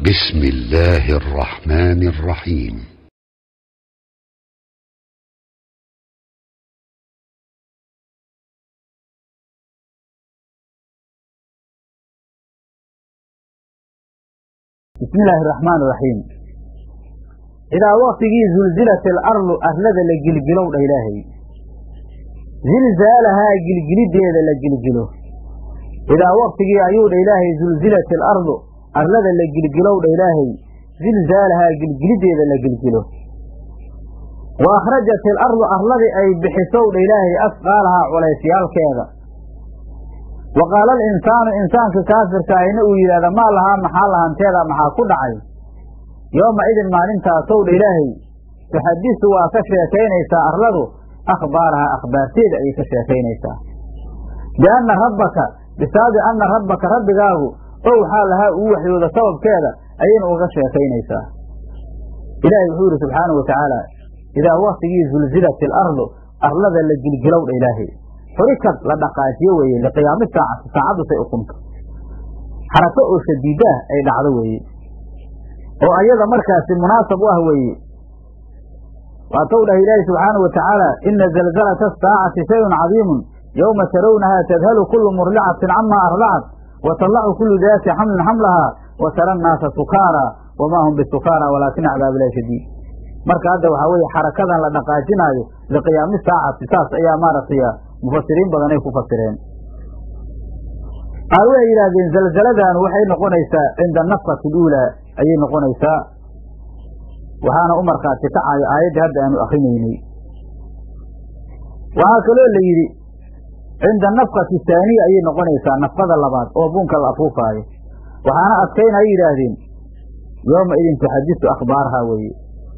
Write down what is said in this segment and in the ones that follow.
بسم الله الرحمن الرحيم bismi illaahi araxmaan iraxiim idaa waktigii zulzilat alardu arlada la gilgilow dha ilaahay zilzaalahaa gilgilideeda la gilgilo idaa waktigii ayuu dha ilaahay zulzilat alardu arlada la gilgilow dha ilaahay zilzaalahaa gilgilideeda la gilgilo wa akhrajat alardu arladii ay bixisow dha ilaahay asqaalahaa culaysyaalkeeda wa qaala alinsaanu insaanka kaafirka ahina uu yidhahda maa lahaa maxaa lahanteeda maxaa ku dhacay yooma idin maalintaasow dha ilaahay tuxadisu waa ka sheekaynaysaa arladu akhbaarahaa akhbaarteeda ayay ka sheekaynaysaa bianna rabbaka bisaabi anna rabbaka rabbigaagu ow waxaa lahaa uu waxyooda sababkeeda ayayna uga sheekaynaysaa ilaahay wuxuu yidhi subxaanau watacaala idaa waktigii zulzilat alardu arlada la gilgilow dha ilaahay xurikad la dhaqaajiyo weeye liqiyaami saacati saacaddu say uqunto xarako oo shadiidaah ay dhacdo weeye oo ayada markaasi munaasab u ah weeye waatow dhahay ilaahi subxaanau wa tacaala ina zalzalata asaacati shayun cadiimun yowma tarawnahaa tadhalu kullu murlicatin camaa arlacat wa tallacu kullu daati xamlin xamlahaa wa tara annaasa sukaara wamaa hum bisukaara walaakina cadaab ilahi shadiid marka hadda waxaa weeye xarakadan la dhaqaajinaayo liqiyaami saacati saas ayaa maaragtay mufasiriin badan ay ku fasireen qaar waxay yidhaahdeen zalzaladan waxay noqonaysaa cinda nafkati aluulaa ayay noqonaysaa waxaana u markhaati kacayo aayaddii hadda aanu akrinaynay waxaa kaloo la yidhi cinda nafkati haaniya ayay noqonaysaa nafkada labaad oo buunka la afuufaayo waxaana adkayn ay yidhaahdeen yooma idin tuxadisu akhbaaraha weeye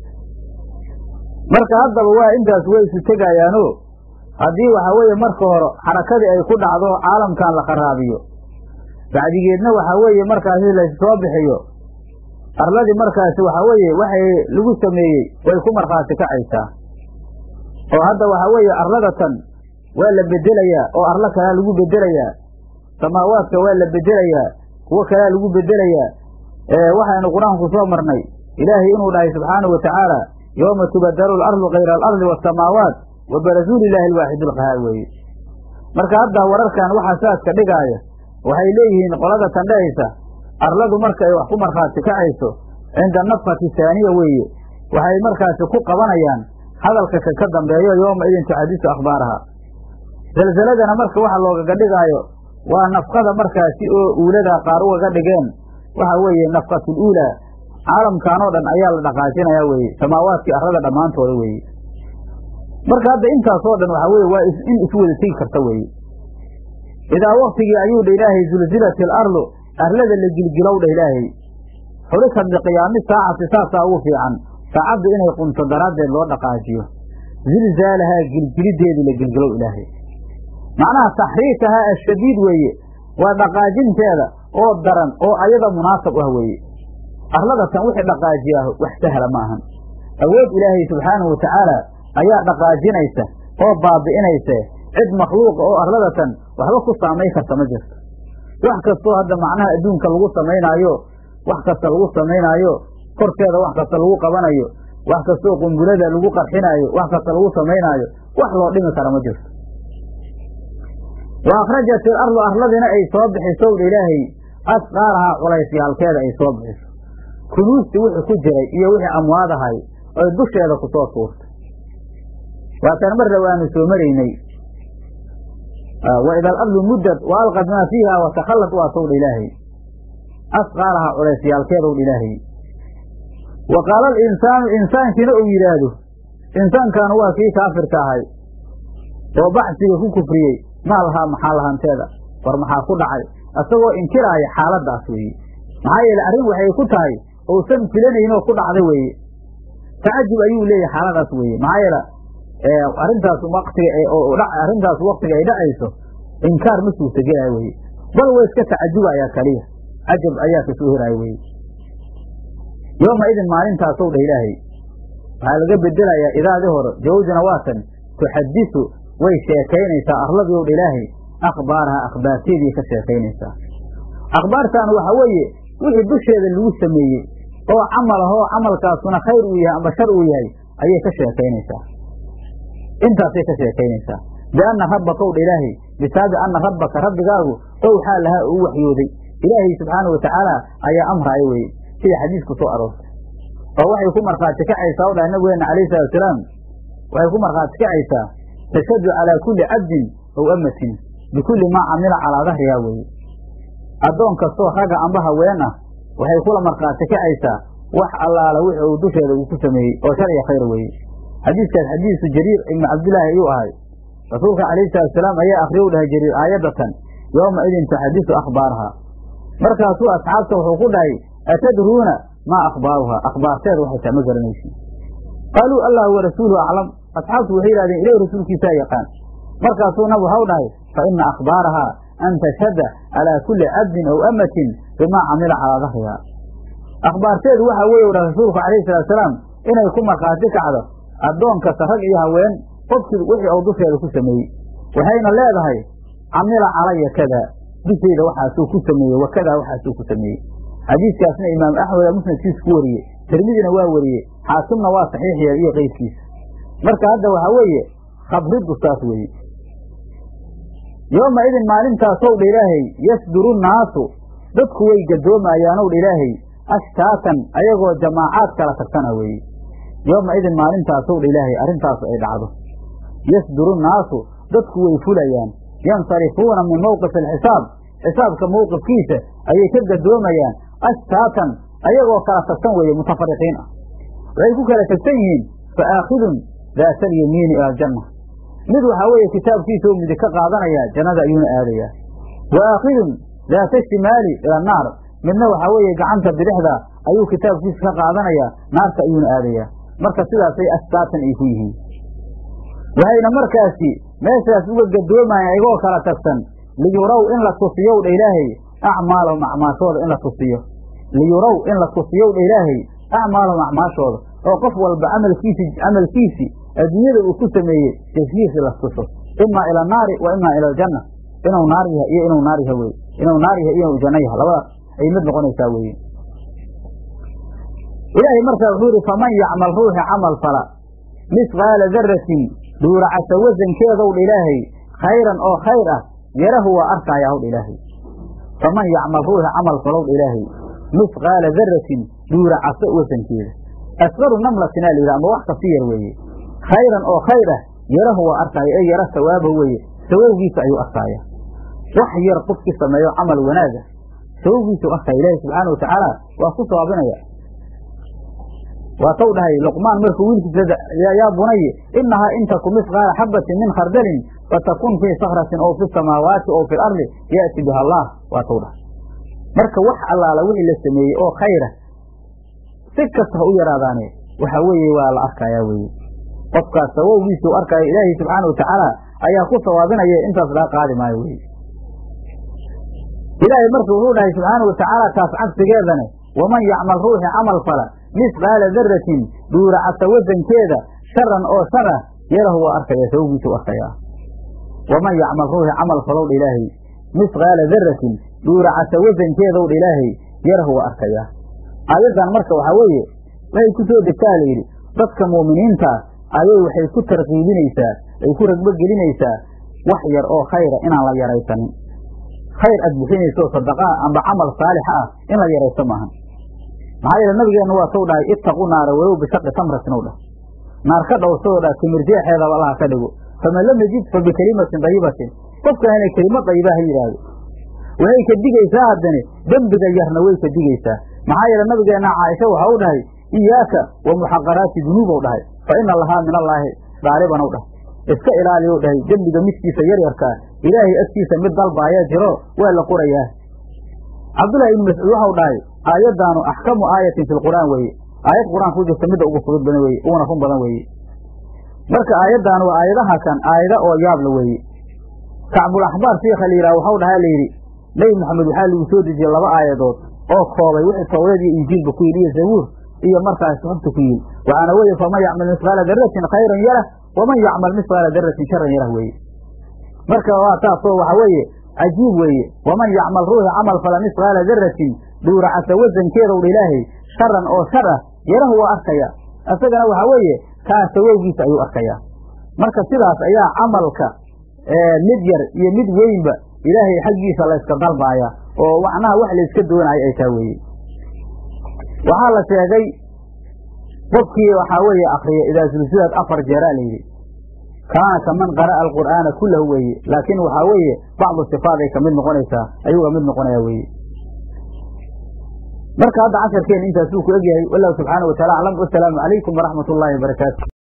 marka haddaba waa intaas way isu tegayaano haddii waxaa weeye marka hore xarakadii ay ku dhacdo caalamkan la qaraabiyo bacdigeedna waxaa weeye markaasi lassoo bixiyo arladii markaasi waxaa weeye waxay lagu sameeyey way ku markhaati kacaysaa oo hadda waxaa weeye arladatan waa la bedelayaa oo arlo kalaa lagu bedelayaa samaawaadka waa la bedelayaa kuwo kalaa lagu bedelayaa waxaynu qur-aanku soo marnay ilaahay inuu dhahay subxaanau wa tacaala yooma tubadalu alardu kayra alardi waasamaawaat wa barazuu lilaahi alwaaxid alqahaar weeye marka hadda wararkan waxaa saaska dhigaaya waxay leeyihiin qolada tandhahaysa arladu marka ay wax ku markhaati kacayso cinda nafkati haaniya weeye waxay markaasi ku qabanayaan hadalka ka ka dambeeyo yooma idin tuxadisu akhbaaraha zalzaladana marka waxa loogaga dhigaayo waa nafkada markaasi oo uulada qaar ugaga dhigeen waxa weeye nafkatul uulaa caalamkan oo dhan ayaa la dhaqaajinaya weeye samaawaadkii arlada dhammaantooda weeye marka hadda intaasoo dhan waxaa weye waa in isu wada tegi karta weeye idaa waktigii ayuu dha ilaahay zulzilat alardu arlada la gilgilow dha ilaahay xurikad liqiyaami saacati saasaa ugu fiican saacaddu inay qunto daraaddeed loo dhaqaajiyo zilzaalahaa gilgilideedii la gilgilow ilaahay macnaha taxriikahaa ashadiid weeye waa dhaqaajinteeda oo daran oo ayada munaasab ah weeye arladatan wixii dhaqaajiyaaho wax sahla ma ahan awood ilaahay subxaanahu watacaala ayaa dhaqaajinaysa oo baabi'inaysa cid makhluuqa oo arladatan waxba ku saamayn karta ma jirto wax kastoo hadda macnaha adduunka lagu samaynaayo wax kasta lagu samaynaayo korkeeda wax kasta lagu qabanayo wax kastoo qumbulada lagu qarxinaayo wax kasta lagu samaynaayo wax loo dhimi kara ma jirto wa akhrajat ilardu arladina ay soo bixiso dha ilaahay asqaalahaa culaysyaalkeeda ay soo bixiso kunuustii wixii ku jiray iyo wixii amwaadahay oy dusheeda ku soo tuurtay waataan marna waanu soo maraynay wa ida alardu muddad wa alqad maa fiiha wa takhallad waa sowdha ilaahay asqaalahaa culeysyaalkeedowdha ilaahay wa qaala alinsaanu insaankiina uu yidhaahdo insaankaanu waa kii kaafirka ahay oo baxsiga ku kufriyey maa lahaa maxaa lahanteeda war maxaa ku dhacay isagoo inkiraaya xaaladdaas weeye maxaa yeele arrin waxay ku tahay uusan filanaynoo ku dhacda weeye tacajub ayuu leeyahay xaaladaas weeye maxaa yeele arrintaas watiga arrintaas waktiga ay dhacayso inkaar ma suurtagelaya weye bal waa iska tacajubayaa kaliya cajab ayaa kasoo heraya weye yooma idin maalintaasow dha ilaahay waxaa laga bedelayaa idaadii hore jawabdina waatan tuxadisu way sheekaynaysaa arladii ow dha ilaahay akhbaaraha akhbaarteedii ka sheekaynaysaa akhbaartaan waxa weeye wixii dusheeda lagu sameeyey oo camal ah oo camalkaasuna khayr uu yahay amba shar uu yahay ayay ka sheekaynaysaa intaasay ka sheekaynaysaa bianna rabbaka owdha ilaahay bisaabi anna rabbaka rabbigaagu owxaa lahaa uu waxyooday ilaahay subxaana wa tacaala ayaa amraaya weye sida xadiisku soo aroortay oo waxay ku markhaati kacaysaa o dhahay nabigeena calayhi salatusalaam waxay ku markhaati kacaysaa tashhadu calaa kulli cabdin ow amatin bikulli maa camila calaa dahrihaa weeye addoon kastoo ragga amba haween ah waxay kula markhaati kacaysaa wax allaala wixi uu dusheeda uu ku sameeyey oo shar iyo khayr weeye xadiiskaas xadiisu jariir ibnu cabdillaahi ayuu ahay rasuulka calayhi salatusalaam ayaa akriya u dhahay jariir aayadatan yooma idin tuxadisu akhbaaraha markaasuu asxaabta wuxuu ku dhahay atadruuna maa akhbaaruhaa akhbaarteeda waxay tahay ma garanaysin qaaluu allahu wa rasuuluhu aclam asxaabtu waxay yidhahdeen ilahi rasuulkiisaa yaqaan markaasuu nab waxau dhahay fa ina akhbaarahaa an tashhada calaa kulli cabdin aw amatin bimaa camila calaa dahrihaa akhbaarteedu waxaa weeye dha rasuulku calayhi salaatusalaam inay ku markhaati kacdo addoon kasta rag iyo haween qofkii wixii uu dusheeda ku sameeyey waxayna leedahay camila calaya kada dushayda waxaasuu ku sameeyey wakadaa waxaasuu ku sameeyey xadiiskaasna imaam axmeda musnadkiisa ku wariyey tirmidina waa wariyey xaakimna waa saxiix yeel iyo qeydkiisa marka hadda waxaa weeye khabriddu saas weeye yooma idin maalintaasw dha ilaahay yasduru nnaasu dadku way gadoomayaanow dha ilaahay ashtaatan ayagoo jamaacaad kala tagtana weeye yooma idin maalintaasow dha ilaahay arrintaas ay dhacdo yasduru nnaasu dadku way fulayaan yansarifuuna min mowqifi alxisaab xisaabka mowqifkiisa ayay ka gadoomayaan ashtaatan ayagoo kala tagsan weeye mutafariqiin ah waxay ku kala tagsan yihiin fa aakhidun daata alyamiini ila aljanna mid waxaa weeye kitaabkiisa oo midig ka qaadanaya jannada ayuuna aadayaa wa aakhidun daata shimaali ila annaar midna waxaa weeye gacanta bidixda ayuu kitaabkiisa ka qaadanayaa naarta ayuuna aadayaa marka sidaasay ashtaatan ay ku yihiin waxayna markaasi meeshaas uga gadoomayaan ayagoo kala tagsan liyuraw in la tusiyow dha ilaahay acmaalahum acmaashooda in la tusiyo liyuraw in la tusiyow dha ilaahay acmaalahum acmaashooda oo qof walba camalkiisi camalkiisii adduunyada uu ku sameeyey jasiisi la tuso imaa ila annaari wa imaa ila aljanna inuu naar yahay iyo inuu naar yahay weye inuu naar yahay iyo inuu janno yahay labadaas ay mid noqonaysaa weye ilaahay markaa wuxuu yihi faman yacmal ruuxi camal fala misqaala daratin dhuuracasa wasankeedow dha ilaahay khayran oo khayr ah yarahu waa arkaayaa howdha ilaahay faman yacmal ruuxi camal falow dha ilaahay misqaala daratin dhuuracaso wasankeeda asqaru namlatinaa la yidhi ama wax kasi yar weeye khayran oo khayr ah yarahu waa arkaaya ee yara sawaaba weeye sawawgiisa ayuu arkaaya wax yar qofkii sameeyo camal wanaaga sawawgiisau arkaya ilaahi subxaana wa tacaala waa ku sawaabinaya waa taw dhahay luqmaan markuu wiilkiisa yaa bunaye inahaa in taku misqaala xabatin min khardalin fatakun fii sakratin oo fi samaawaati oo fi lardi yaati biha allah waa taw dhahay marka wax allaala wixii la sameeyey oo khayra si kasta ha u yaraadaane waxa weeye waa la arkayaa weye qofkaas sawowgiisau arkaayo ilaahay subxaana wa tacaala ayaa ku sawaabinaya intaas laga qaadi maayo weye ilaahay marka wuxuu dhahay subxaana wa tacaala taas cagsigeedane waman yacmal ruuxi camal fala misqaala daratin dhuuracasa wasankeeda sharan oo shar ah yalahu waa arkaya sawowgiisau arkayaa waman yacmal ruuxi camal falowdha ilaahay misqaala daratin dhuuracasa wasankeedowdha ilaahay yarahu waa arkayaa aayaddan marka waxaa weeye waxay ku soo degtaa la yidhi dadka mu'miniinta ayay waxay ku tarkiibinaysaa ay ku ragbogelinaysaa wax yar oo khayra inaan la yaraysanin khayr aad bixinayso sadaqaa amba camal saalixa ah in la yaraysto maahan maxaa yeele nabigeenna waa suu dhahay ittaqu naara walow bishaqi tamratin ou dhah naar ka dhowrsadoo dhah timir jeexeedaba allaha ka dhigo faman lam yajid fa bikelimatin dayibatin qofka inay kelimo dayiba ha yidhaahdo waxay ka digaysaa haddane dembiga yarna way ka digaysaa maxaa yeele nabigeenna caaisha waxa u dhahay iyaaka wa muxaqaraati dunuubow dhahay fa ina lahaa min allaahi daalibanw dhahay iska ilaaliyow dhahay dembiga midkiisa yaryarkaa ilaahay agtiisa mid dalba ayaa jiro waa la qorayaa cabdullahi ibnu mascuud waxau dhahay aayaddaanu axkamu aayatin fi lqur'aan weeye aayad qur-aan ku jirta midda ugu fudud badan weeye uguna run badan weeye marka aayaddaanu waa aayadaha kan aayada oo yaabla weeye kacbul axbaar shiikha la yidhaha waxau dhahaa la yidhi nebi moxamed waxaa lagu soo dejiyey laba aayadood oo koobay wixii tawreed iyo injiilba ku yidhi iyo zabuur iyo markaas suxubta ku yidhi waxaana weeye faman yacmal misqaala daratin khayran yarah waman yacmal misqaala daratin sharan yarah weeye marka waa taasoo waxa weeye cajiib weeye waman yacmal ruuxi camal fala misqaala daratin dhuuracasa wasankeeda udha ilaahay sharan oo shar ah yarahu waa arkaya isagana waxaa weeye kaa sawowgiisa ayuu arkayaa marka sidaas ayaa camalka mid yar iyo mid weynba ilaahay xaggiisa layska dalbaaya oo macnaha wax layska doonaayo ay taa weeye waxaa la sheegay qofkii waxaa weeye akriya idaa sulsidaad afar jeeraa layidhi kaana kaman qara'a alqur'aana kullahu weeye laakiin waxaa weeye bacdu sifaat ay kamid noqonaysaa ayuu kamid noqonaya weeye marka hadda casharkeena intaasuu ku egyahay wallahu subxaana wa taala aclam wasalaamu calaykum waraxmat ullaahi wabarakaatu